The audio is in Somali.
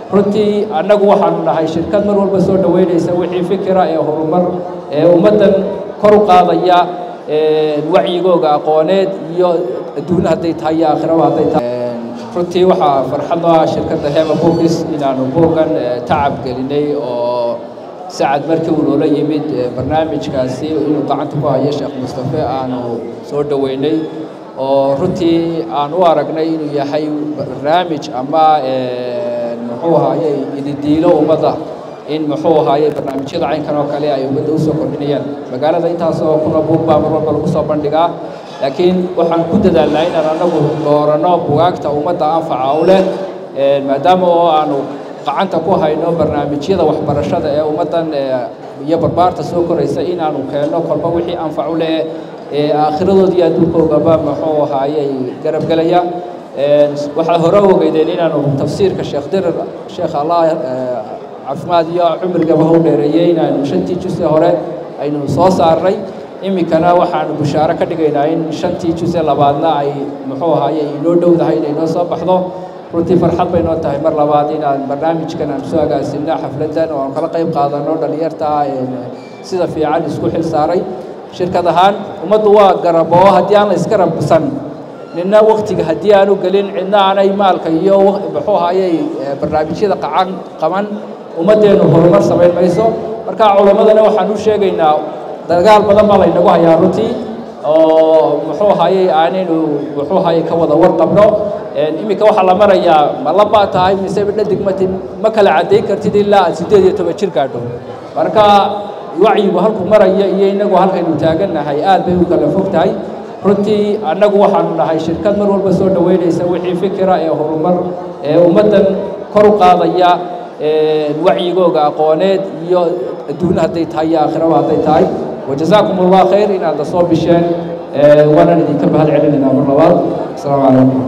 runtii annagu waxaanu nahay shirkad mar walba soo dhoweynaysa wixii fikira ee horumar ee ummaddan kor u qaadaya wacyigooga aqooneed iyo adduun hadday tahay iyo aakhiraba hadday tahay runtii waxaa farxad ah shirkadda hema bookis inaanu boogan tacab gelinay oo sacad markii uu noola yimid barnaamijkaasi inuu gacanta ku hayo sheekh mustafe aanu soo dhoweynay oo runtii aan u aragnay inuu yahay barnaamij ama muxuu ahaaye ididiilo ummadda in muxuu ahaaye barnaamijyada caynkan oo kale ay ummadda usoo kordhinayaan magaalada intaasoo kuna buug baa mar walba lagu soo bandhigaa laakiin waxaan ku dadaalnaa inaan anagu dooranno bugaagta ummadda anfaca u leh maadaama oo aanu gacanta ku hayno barnaamijyada waxbarashada ee ummaddan iyo barbaarta soo koraysa inaanu keenno kolba wixii anfac u leh ee aakhiradood iyo adduunkoogaba muxuu ahaayey garabgelaya waxaa hore ogeydeen inaanu tafsiirka sheekh dirir sheekh allah caafimaad iyo cumrigaba hau dheereeyey inaanu shantii juse hore aynu soo saarnay iminkana waxaanu bushaaro ka dhigaynaa in shantii juse labaadna ay muxuu ahaaye inoo dhowdahay inay noo soo baxdo runtii farxad bay noo tahay mar labaad inaan barnaamijkan aan soo agaasinno xafladdan oo aan kala qayb qaadanno dhallinyarta sida fiican isku xil saaray shirkad ahaan ummaddu waa garabo haddii aan la iska rabsan nina waktiga haddii aanu gelin cidna aanay maalka iyo muxuu ahayey barnaamijyada qacan qaban ummaddeenu horumar samayn mayso marka culammadana waxaan u sheegaynaa dagaal badan baa laynagu hayaa runtii oo muxuu ahayey aanaynu muxuu ahayey ka wada warqabno iminka waxaa la marayaa ma laba tahay mise dhadig matin ma kala caddayn kartid ilaa aad siddeed iyo toban jir gaadho marka wacyigu halku maraya iyo inagu halkaynu taagannahay aad bay u kala fog tahay runtii annagu waxaanu nahay shirkad mar walba soo dhoweynaysa wixii fikira ee horumar ee ummaddan kor u qaadaya wacyigooga aqooneed iyo adduun hadday tahay iyo aakhiraba hadday tahay wajazaakum allah khayr inaad la soo bisheen waanaan idinka mahad celinaynaa mar labaad asalaamu calaykum